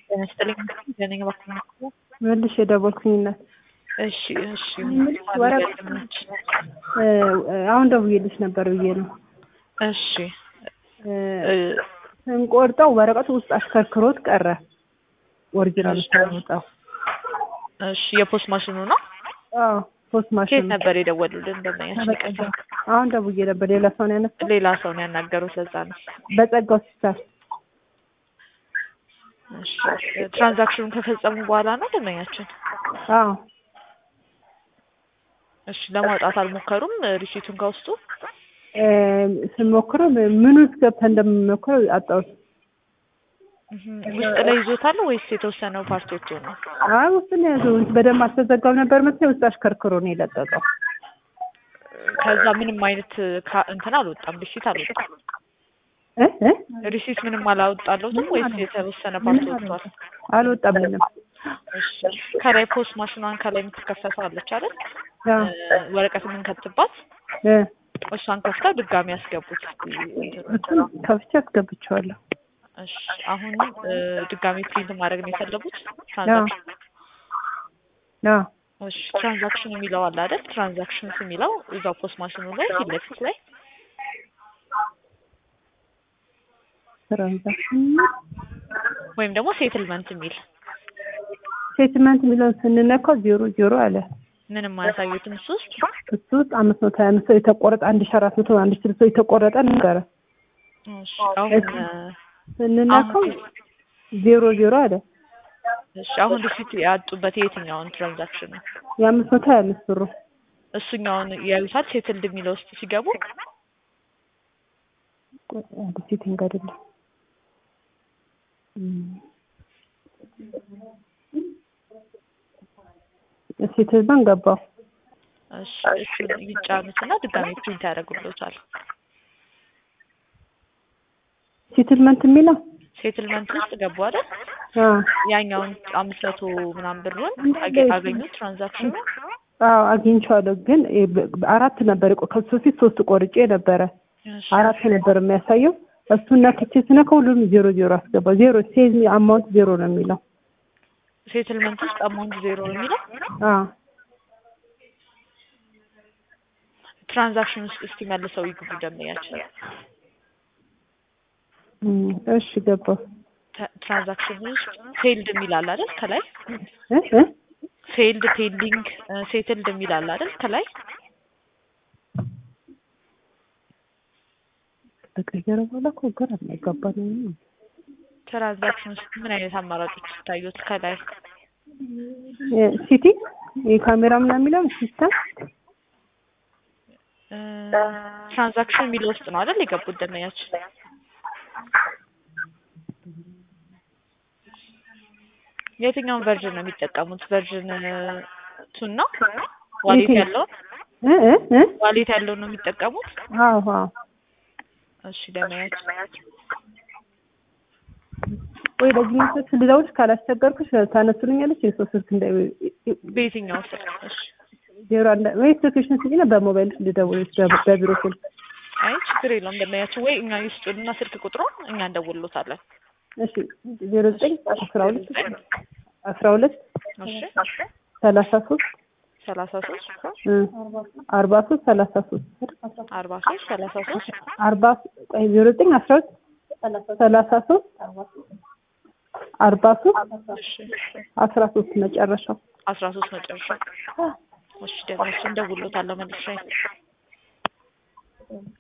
ጤና ይስጥልኝ ለኔ እባክህ መልሽ የደወልኩኝነት እሺ እሺ ወረቀት አሁን ደውዬልሽ ነበር ብዬ ነው። እሺ ስንቆርጠው ወረቀቱ ውስጥ አሽከርክሮት ቀረ። ኦሪጂናል ስታወጣው እሺ የፖስት ማሽኑ ነው። አዎ ፖስት ኬት ማሽን ነበር የደወሉልን ደንበኛችን? ይቅርታ አሁን ደውዬ ነበር። ሌላ ሰው ነው ያነሳው። ሌላ ሰው ነው ያናገሩት። ለዛ ነው። በጸጋው ሲሳል እሺ ትራንዛክሽኑን ከፈጸሙ በኋላ ነው ደንበኛችን? አዎ እሺ ለማውጣት አልሞከሩም ሪሲቱን ከውስጡ? ስሞክረው ምን ውስጥ ገብተን እንደምንሞክረው አጣሁት። እህም፣ ውስጥ ላይ ይዞታል ወይስ የተወሰነው ፓርቶቹ ነው? አይ ውስጥ ነው ያዘው። በደንብ አልተዘጋም ነበር መሰለኝ ውስጥ አሽከርክሮ ነው የለቀቀው። ከዛ ምንም አይነት ካ- እንትን አልወጣም፣ ሪሲት አልወጣም። እ እ ሪሲት ምንም አላወጣለሁትም ወይስ የተወሰነ ፓርት ወጥቷል? አልወጣም ምንም። እሺ ከላይ ፖስት ማሽኗን ከላይ የምትከፈተው አለች አይደል? አዎ እ፣ ወረቀት የምንከትባት እ እሷን ከፍተው ድጋሚ ያስገቡት። እሱን ከፍቼ አስገብቼዋለሁ። እሺ አሁን እ፣ ድጋሚ ፕሪንት ማድረግ ነው የፈለጉት ትራንዛክሽን አዎ እሺ ትራንዛክሽን የሚለው አለ አይደል? ትራንዛክሽንስ የሚለው እዛው ፖስት ማሽኑ ላይ ፊት ለፊት ላይ ትራንዛክሽን ወይም ደግሞ ሴትልመንት የሚል ስቴትመንት የሚለውን ስንነካው ዜሮ ዜሮ አለ። ምንም አያሳዩትም እሱ ውስጥ እሱ ውስጥ አምስት መቶ ሀያ አምስት ሰው የተቆረጠ አንድ ሺ አራት መቶ አንድ ሺ ስልሳ ሰው የተቆረጠ ነበረ። እሺ አሁን እ፣ ስንነካው ዜሮ ዜሮ አለ። እሺ አሁን ሪሲት ያጡበት የትኛውን ትራንዛክሽን ነው? የአምስት መቶ ሀያ አምስት ብሩ እሱኛውን ያዩታል። ሴትልድ የሚለው ውስጥ ሲገቡ አንድ ሴቲንግ አይደለም ሴትልመንት ገባው። እሺ እሱን ይጫኑትና ድጋሚ ፕሪንት ያደርጉልዎታል። ሴትልመንት የሚለው ሴትልመንት ውስጥ ገቡ አይደል? አዎ ያኛውን አምስት መቶ ምናምን ብሩን አገ- አገኙት ትራንዛክሽኑ አዎ አግኝቼዋለሁ። ግን እ በ- አራት ነበር የቆ- ከሱ በፊት ሶስት ቆርጬ ነበረ። እሺ አራት ነበር የሚያሳየው። እሱን ነክቼ ስነካ ሁሉም ዜሮ ዜሮ አስገባው። ዜሮ ሴዝ አማውንት ዜሮ ነው የሚለው። ሴትልመንት ውስጥ አማውንት ዜሮ ነው የሚለው አዎ ትራንዛክሽን ውስጥ እስቲ መልሰው ይግቡ ደንበኛችን። እም፣ እሺ ገባው። ተ- ትራንዛክሽን ውስጥ ፌልድ የሚል አለ አይደል? ከላይ እ እ ፌልድ ፔንዲንግ ሴትልድ የሚል አለ አይደል? ከላይ በቀየረ በኋላ እኮ ግራ የሚያጋባ ነው። ትራንዛክሽን ውስጥ ምን አይነት አማራጮች ይታዩት? ከላይ እ ሲቲ የካሜራ ምናምን የሚለው ሲስተም እ፣ ትራንዛክሽን የሚለው ውስጥ ነው አይደል የገቡት ደንበኛችን? የትኛውን ቨርዥን ነው የሚጠቀሙት? ቨርዥን ቱን ነው ዋሌት የትኛው? ያለውን እ እ እ ዋሌት ያለውን ነው የሚጠቀሙት? አዎ አዎ እሺ ደንበኛችን ወይ ለዚህ ስልክ ልደውልሽ ካላስቸገርኩሽ ታነሱልኛለች። የሰው ስልክ እንደ በየትኛው ስልክ? እሺ ዜሮ አንድ ወይ ስልክሽን ስጪና በሞባይልሽ ልደውልሽ በ- በቢሮ ስልክ። አይ ችግር የለውም ደንበኛችን፣ ወይ እኛ ይስጡንና ስልክ ቁጥሩን እኛ እንደውልሎታለን። እሺ ዜሮ ዘጠኝ አስራ ሁለት አስራ ሁለት እሺ ሰላሳ ሶስት ሰላሳ ሶስት አርባ ሶስት ሰላሳ ሶስት አርባ ሶስት ሰላሳ ሶስት አርባ ቆይ ዜሮ ዘጠኝ አስራ ሁለት ሰላሳ ሶስት አርባ ሶስት እሺ አስራ ሶስት መጨረሻው አስራ ሶስት መጨረሻ። እሺ ደንበኛችን እንደውልሎታለሁ መልሼ